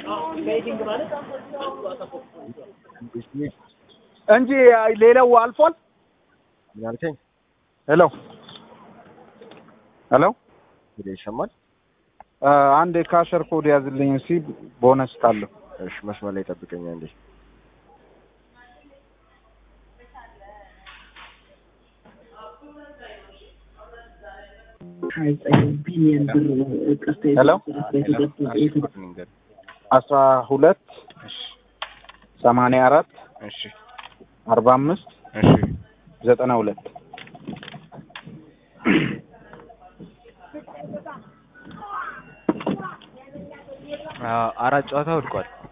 እንጂ ሌላው አልፏል። ምን አልከኝ? ሄሎ ሄሎ ሄሎ ይሰማል? አ፣ አንድ የካሸር ኮድ ያዝልኝ እስኪ ቦነስ ካለው እሺ መስመር ላይ ጠብቀኝ አንዴ። ቢሊየን ብር ቀስታ ሄሎ ንገር። አስራ ሁለት ሰማንያ አራት እሺ አርባ አምስት እሺ ዘጠና ሁለት አ- አራት ጨዋታ ወድቋል።